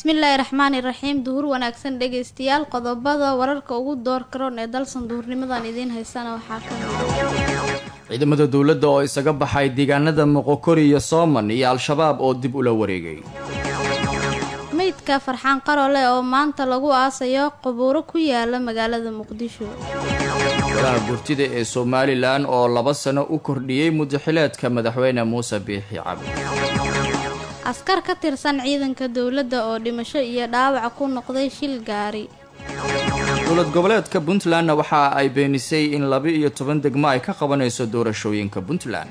bismillaahi raxmaani raxiim duhur wanaagsan dhegaystayaal qodobada wararka ugu door karoon ee dalsan duhurnimadan idiin haysana waxaa ka mid ciidamada dowladda oo isaga baxay deegaanada moqokori iyo sooman iyo al-shabaab oo dib ula wareegay meydka farxaan qarole oo maanta lagu aasayo qabuuro ku yaala magaalada muqdisho golaha gurtida ee somalilan oo laba sano u kordhiyey mudaxileedka madaxweyne muuse biixi cabdi askar ka tirsan ciidanka dowladda oo dhimasho iyo dhaawac ku noqday shil gaari dowlad goboleedka puntlandna waxa ay beenisay in laba iyo toban degmo ay ka qabanayso doorashooyinka puntland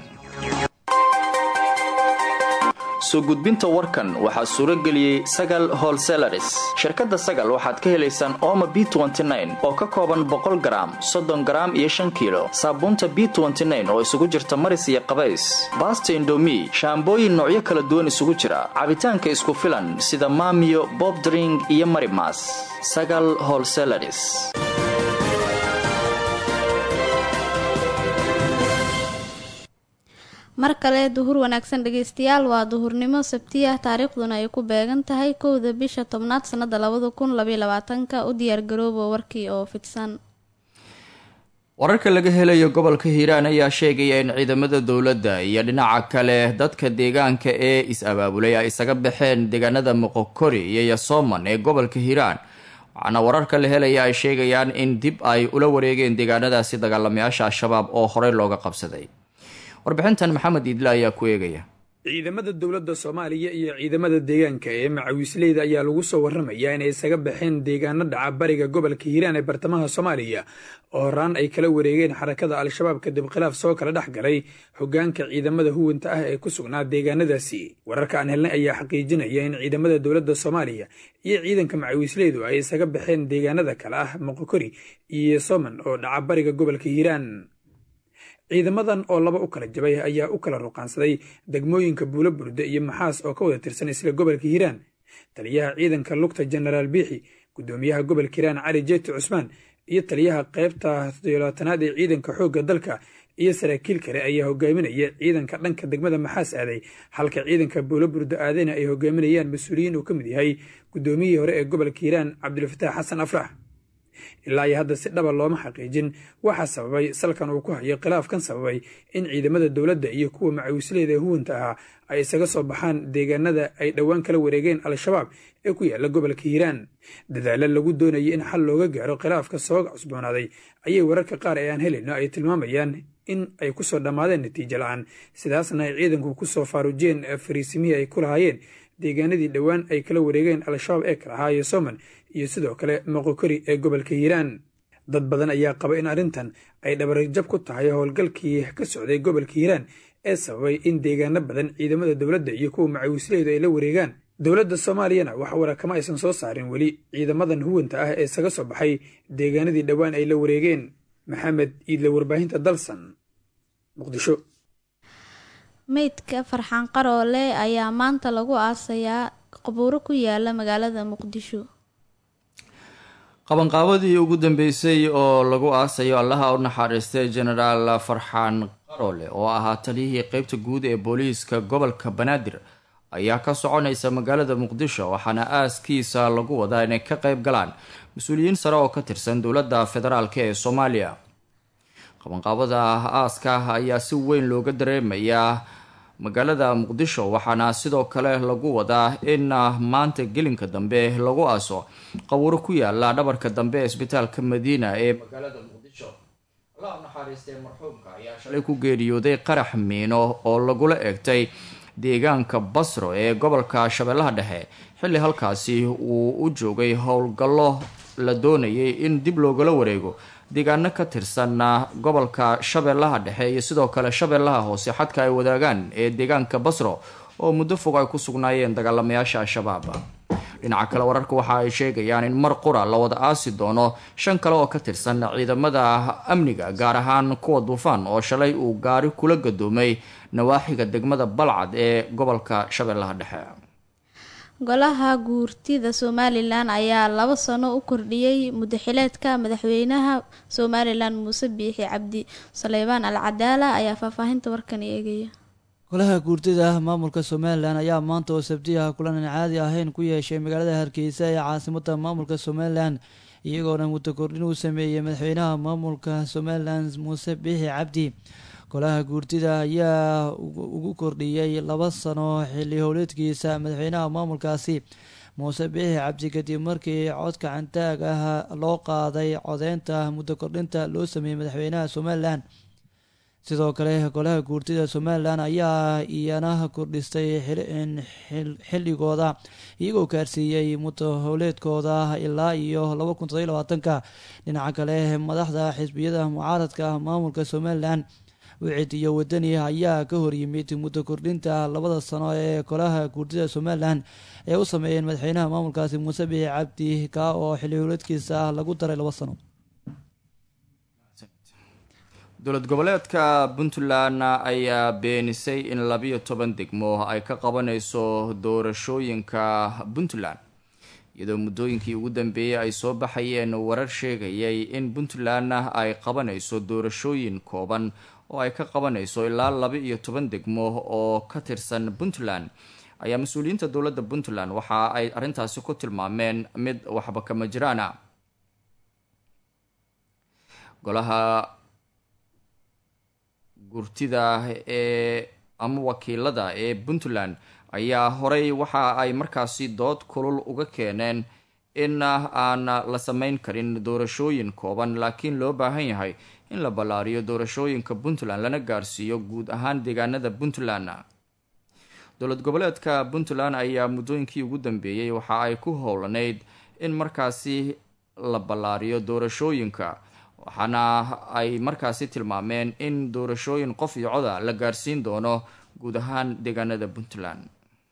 soo gudbinta warkan waxaa suuro geliyey sagal holselaris shirkadda sagal waxaad ka helaysaan ooma b oo ka kooban boqol garaam soddon garaam iyo shan kiilo saabuunta b oo isugu jirta maris iyo qabays baasta indomi shaambooyin noocyo kala duwan isugu jira cabitaanka isku filan sida maamiyo bobdring iyo marimas sagal holselaris mar kale duhur wanaagsan dhegaystayaal waa duhurnimo sabti ah taariikhduna ay ku beegan tahay kowda bisha tobnaad sanada labada kun labaiy labaatanka u diyaargarooba warkii oo fidsan wararka laga helayo gobolka hiiraan ayaa sheegaya in ciidamada dowladda iyo dhinaca kale dadka deegaanka ee is-abaabulay ay isaga baxeen deegaanada moqokori iyo yasooman ee gobolka hiiraan waxaana wararka la helaya ay sheegayaan in dib ay ula wareegeen deegaanadaasi dagaalamayaasha al-shabaab oo horey looga qabsaday warbixintan maxamed iidle ayaa ku eegaya ciidamada dowladda soomaaliya iyo ciidamada deegaanka ee macawiisleyda ayaa lagu soo warramayaa inay isaga baxeen deegaano dhaca bariga gobolka hiiraan ee bartamaha soomaaliya oo horaan ay kala wareegeen xarakada al-shabaab kadib khilaaf soo kala dhex galay hoggaanka ciidamada huwanta ah ee ku sugnaa deegaanadaasi wararka aan helnay ayaa xaqiijinaya in ciidamada dowladda soomaaliya iyo ciidanka macawiisleydu ay isaga baxeen deegaanada kale ah moqokori iyo soman oo dhaca bariga gobolka hiiraan ciidamadan oo laba u kala jabay ayaa u kala ruqaansaday degmooyinka buulo burde iyo maxaas oo ka wada tirsan isla gobolka hiiraan taliyaha ciidanka lugta jenaraal biixi guddoomiyaha gobolka hiiraan cali jeeti cusmaan iyo taliyaha qaybta toddobaatanaad ee ciidanka xoogga dalka iyo saraakiil kale ayaa hogaaminaya ciidanka dhanka degmada maxaas aaday halka ciidanka buulo burde aadayna ay hogaaminayaan mas-uuliyiin uu ka mid yahay guddoomiyihii hore ee gobolka hiiraan cabdilfataax xasan afrax ilaa iyo hadda si dhaba looma xaqiijin waxaa sababay salkan uu ku hayo khilaafkan sababay in ciidamada dowladda iyo kuwa macawisleyda ee huwanta ahaa ay isaga soo baxaan deegaanada ay dhowaan kala wareegeen al-shabaab ee ku yaala gobolka hiiraan dadaalo lagu doonayay in xal looga gaaro khilaafka soo cusboonaaday ayay wararka qaar ee aan helayno ay tilmaamayaan in ay ku soo dhammaadeen natiijo la-aan sidaasna ay ciidanku ku soo faarujeen fariisimihii ay ku lahaayeen deegaanadii dhowaan ay kala wareegeen al-shabaab ee kala ahaayo soman iyo sidoo kale moqokori ee gobolka hiiraan dad badan ayaa qaba in arrintan ay dhabarjab ku tahay howlgalkii ka socday gobolka hiiraan ee sababay in deegaano badan ciidamada dowladda iyo kuwa macawisleydu ay la wareegaan dowladda soomaaliyana wax wara kama aysan soo saarin weli ciidamadan huwanta ah ee isaga soo baxay deegaanadii dhowaan ay la wareegeen maxamed iidle warbaahinta dalsan muqdisho meydka farxaan qaroole ayaa maanta lagu aasayaa qabuuro ku yaala magaalada muqdisho qabanqaabadii ugu dambeysay oo lagu aasayo allaha u naxariistay genaraal farxaan qaroole oo ahaa taliyihii qeybta guud ee booliiska gobolka banaadir ayaa ka soconaysa magaalada muqdisho waxaana aaskiisa lagu wadaa inay ka qeyb galaan mas-uuliyiin sare oo ka tirsan dowladda federaalk ee soomaaliya qabanqaabada aaska ayaa si weyn looga dareemayaa magaalada muqdisho waxaana sidoo kale lagu wadaa in maanta gelinka dambe lagu aaso qabuuro ku yaala dhabarka dambe ee isbitaalka madiina ee magaalada muqdisho allah u naxariistay marxuumka ayaa shalay ku geeriyooday qarax miino oo lagula eegtay deegaanka basro ee gobolka shabeellaha dhexe xilli halkaasi uu u joogay howlgallo la doonayay in dib loogala wareego deegaano ka tirsan gobolka shabeellaha dhexe iyo sidoo kale shabeellaha hoose xadka ay wadaagaan ee deegaanka basro oo muddo fog ay ku sugnaayeen dagaalamayaasha al-shabaab dhinaca kale wararka waxa ay sheegayaan in mar qura la wada aasi doono shan kale oo ka tirsan ciidamada amniga gaar ahaan kuwa duufaan oo shalay uu gaari kula gadoomay nawaaxiga degmada balcad ee gobolka shabeellaha dhexe golaha guurtida somalilan ayaa laba sano u kordhiyey mudaxileedka madaxweynaha somalilan muuse biixi cabdi saleybaan al cadaala ayaa faahfaahinta warkan eegaya golaha guurtida maamulka somalilan ayaa maanta oo sabtiyaha kulan aan caadi ahayn ku yeeshay magaalada hargeysa ee caasimada maamulka somalilan iyagoona muddo kordhin uu sameeyey madaxweynaha maamulka somalilan muuse biixi cabdi golaha guurtida ayaa ugu kordhiyey laba sano xilli howleedkiisa madaxweynaha maamulkaasi muuse biixi cabdi kadib markii codka cantaag ah loo qaaday codeynta muddo kordhinta loo sameeyey madaxweynaha somalilan sidoo kale golaha guurtida somalilan ayaa iyana kordhistay xilligooda iyagoo gaarsiiyey muddo howleedkooda ilaa iyo laba kun todobiy labaatanka dhinaca kale madaxda xisbiyada mucaaradka maamulka somalilan wicid iyo wadani ayaa ka horyimid muddo kordhinta labada sano ee golaha guurtida somalilan ee u sameeyeen madaxweynaha maamulkaasi muuse biixi cabdi ka oo xilli howleedkiisa lagu daray laba sano dowlad goboleedka puntland ayaa beenisay in labiyo toban degmo ay ka qabanayso doorashooyinka puntland iyadoo muddooyinkii ugu dambeeyey ay soo baxayeen warar sheegayay in puntland ay qabanayso doorashooyin kooban oo ay ka qabanayso ilaa laba iyo toban degmo oo ka tirsan puntland ayaa mas-uuliyiinta dowladda puntland waxa ay arrintaasi ku tilmaameen mid waxba kama jiraana golaha gurtida ee ama wakiilada ee puntland ayaa horey waxa ay markaasi dood kulul uga keeneen in aan la sameyn karin doorashooyin kooban laakiin loo baahan yahay in la ballaariyo doorashooyinka puntland lana gaarsiiyo guud ahaan deegaanada puntland dowlad goboleedka puntland ayaa muddooyinkii ugu dambeeyey waxa ay ku howlaneyd in markaasi la ballaariyo doorashooyinka waxaana ay markaasi tilmaameen in doorashooyin qof iyo coda la gaarsiin doono guud ahaan deegaanada puntland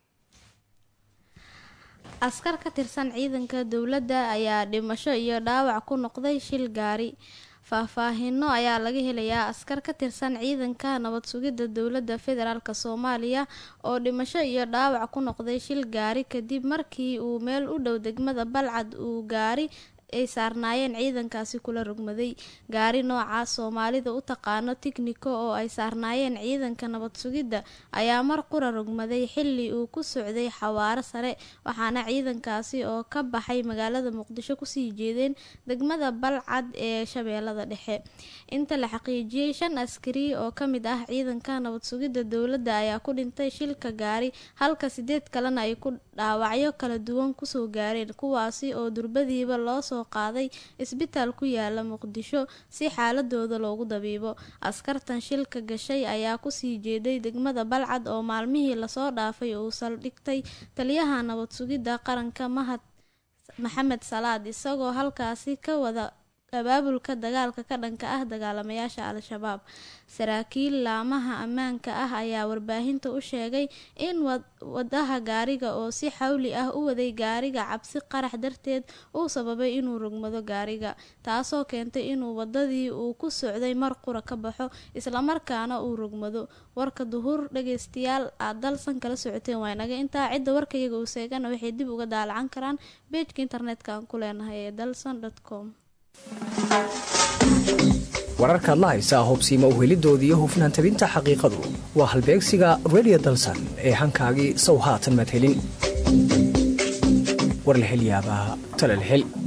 askar ka tirsan ciidanka dowladda ayaa dhimasho iyo dhaawac ku noqday shil gaari faahfaahino ayaa laga helayaa askar ka tirsan ciidanka nabad sugidda dowladda federaalk soomaaliya oo dhimasho iyo dhaawac ku noqday shil gaari kadib markii uu meel u dhow degmada balcad uu gaari ay saarnaayeen ciidankaasi kula rogmaday gaari nooca soomaalida u taqaano tignico oo ay saarnaayeen ciidanka nabad sugidda ayaa mar qura rogmaday xili uu ku socday xawaaro sare waxaana ciidankaasi oo ka baxay magaalada muqdisho kusii jeedeen degmada balcad ee shabeellada dhexe inta la xaqiijiyey shan askari oo kamid ah ciidanka nabad sugidda dowladda ayaa ku dhintay shilka gaari halka sideed kalena ay ku dhaawacyo kala duwan kusoo gaareen kuwaasi oo durbadiiba loosoo qaaday isbitaal ku yaala muqdisho si xaaladooda loogu dabiibo askartan shilka gashay ayaa kusii jeeday degmada balcad oo maalmihii lasoo dhaafay uu saldhigtay taliyaha nabad sugidda qaranka mahad maxamed salaad isagoo halkaasi ka wada abaabulka dagaalka ka dhanka ah dagaalamayaasha al-shabaab saraakiil laamaha ammaanka ah ayaa warbaahinta u sheegay in wadaha gaariga oo si xawli ah u waday gaariga cabsi qarax darteed uu sababay inuu rogmado gaariga taasoo keentay inuu wadadii uu ku socday mar qura ka baxo islamarkaana uu rogmado warka duhur dhageystayaal aad dalsan kala socoteen waa inaga intaa cidda warkayaga uu seegana waxay dib uga daalacan karaan beejka internetka aan ku leenahay ee dalson com wararkaad la haysaa hubsiima uhelidooda iyo hufnaan tabinta xaqiiqadu waa halbeegsiga redio dalsan ee hankaagii sow haatan madhelin war la hel yaabaa tala la hel